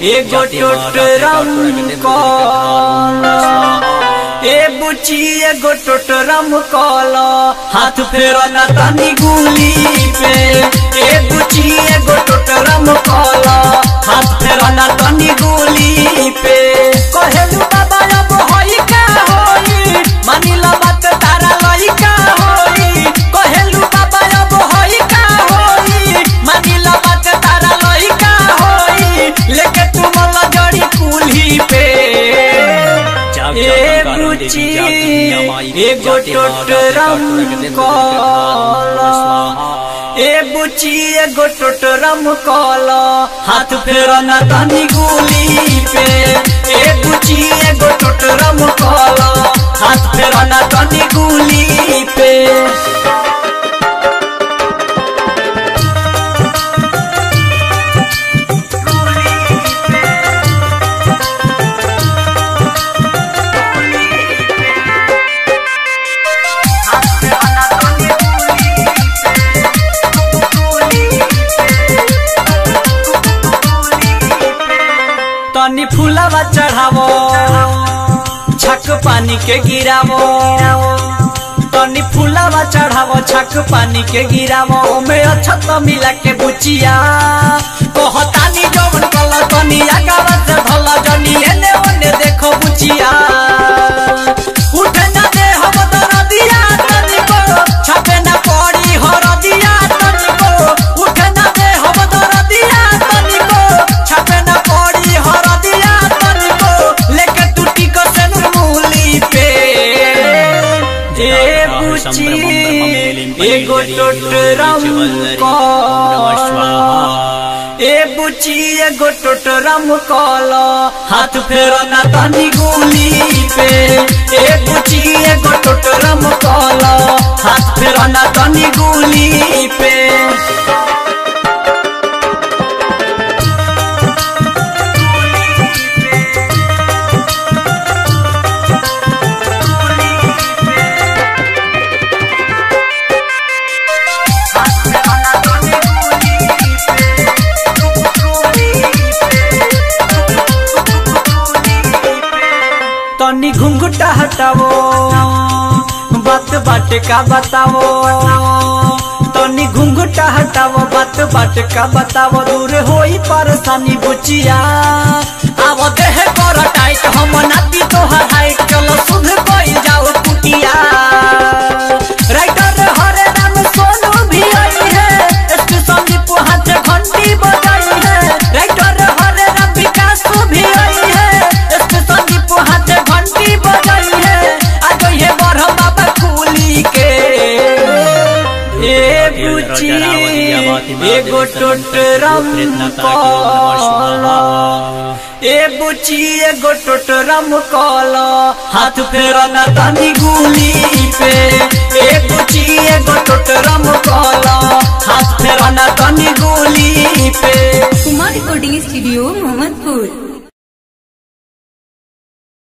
एगो टोटरम कल ए बुची एगो टोटरम कल हाथ फेर न तनी गुली पे ए बुची एगो टोटरम कल हाथ फेर न तनी गुली पे कहेलू बाबा अब होई का होई मानिला बात तारा लई का होई कहेलू बाबा अब होई का होई मानिला बात तारा लई का होई लेके तुम जड़ी कुल्ही पे ए बुची एगो टोटरम कल ए बुची एगो टोटरम कल हाथ फेर न तनी गुली पे ए बुची एगो टोटरम कल हाथ फेर न तनी गुली पे तनी फूलवा चढ़ावो छक पानी के गिरावो तनी फूलवा चढ़ावो छक पानी के गिरावो ओमे अच्छा तो मिला के बुचिया कहतानी जवन कल तनी आगावा से भल जनी एने ओने देखो बुचिया उठे ना दे हम दरदिया तनी को छपे ना पड़ी हरदिया तनी को उठे ना दे हम दरदिया तनी को छपे ना पड़ी हरदिया तनी को लेके टूटी को से मूली पे ए बुची एगो टोटरम कल ए बुची एगो टोटरम कल हाथ फेर ना तनी गुली पे ए बुची एगो टोटरम कल हाथ फेर ना तनी गुली पे तनी घुंघटा हटावो बात बाटे का बतावो तनी घुंघटा हटावो बात बाटे का बतावो दूर होई परेशानी बुचिया आवो देह कर टाइट हम नाती तोहर हाइट चलो सुध कोई जाओ कुटिया राइटर हरे राम सोनू भी आई है एसपी संदीप हाथ घंटी बजाई है राइटर हरे राम विकास भी आई है एसपी संदीप हाथ घंटी बजाई है आज ये बरह बाबा कुली के ए बुची एगो टोटरम कल ए बुची एगो टोटरम कल हाथ फेर न तनी गुली पे ए बुची एगो टोटरम कल हाथ